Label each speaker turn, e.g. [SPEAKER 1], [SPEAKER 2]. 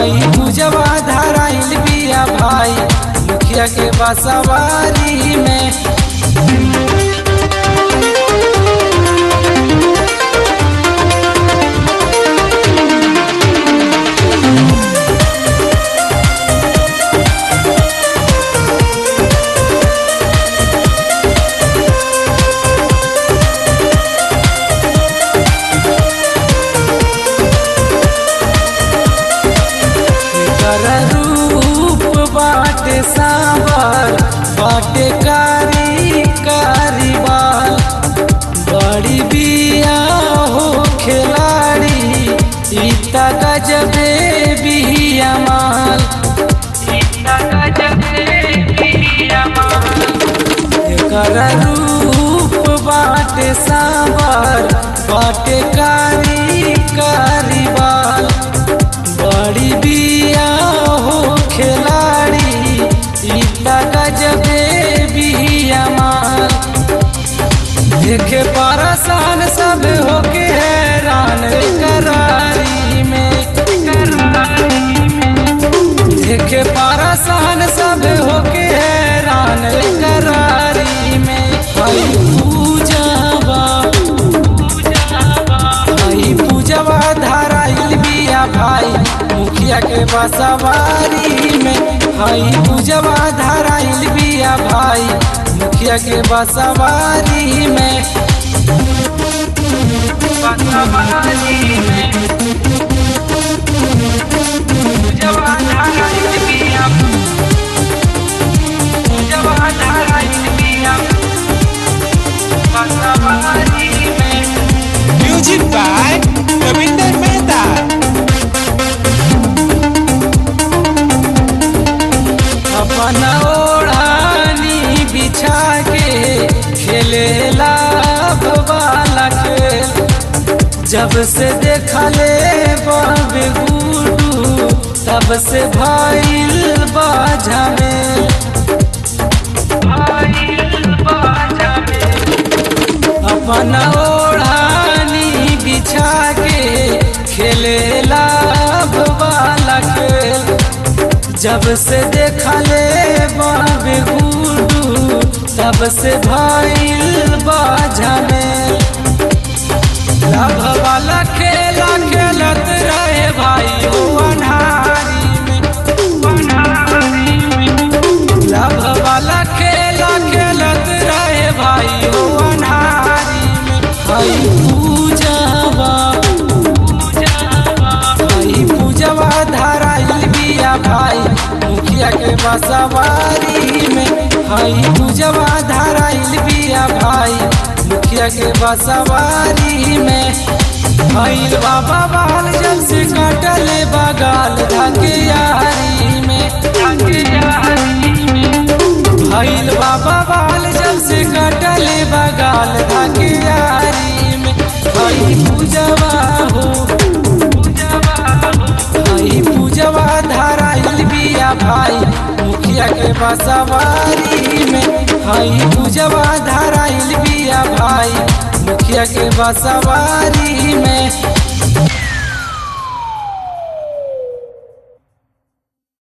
[SPEAKER 1] हई पूजवा धराइल बिया भाई मुखिया के बसवारी में कर रूप बाटे सावर बाटे कारी कारी बाल बड़ी बिया हो खिलाड़ी इता गजबे बिया माल इता गजबे बिया माल कर रूप बाटे सावर बाटे कारी कारी बाल बड़ी बिया हो खिलाड़ी इतना गजबे बिया माल देखे परसान सब होके हैरान करारी में देखे परसान सब होके हैरान करारी में हई पूजवा हई पूजवा धराइल बिया भाई मुखिया के बसवारी में हई पूजवा धराइल बिया भाई मुखिया के बसवारी में बसवारी में पूजवा धराइल बिया पूजवा धराइल बिया बसवारी में
[SPEAKER 2] Music by Ravinder Mehta.
[SPEAKER 1] अपन ओढ़ानी बिछा के खेलेला वाला खेल जब से देखले बाबे गुडू तब से भइल बाजा में अपन ओढ़ानी बिछा के खेलेला वाला खेल जब से देखले बाबे गुडू तब से भइल बाजा में लभ वाला खेला खेलत रहे भाई हो अनहारी में लभ वाला खेला खेलत रहे भाई हो अनहारी में भाई पूजवा भाई पूजवा धराइल बिया भाई मुखिया के बसवारी में भाई पूजवा धराइल बिया भाई मुखिया के बसवारी में भैल बाबा बाल जब से कटले बगाल धके यारी में भैल बाबा बाल जब से कटले बगाल धके यारी में भाई पूजवा हो भाई पूजवा धराइल बिया भाई मुखिया के बसवारी में भाई पूजवा धराइल बिया भाई मुखिया के बसवारी में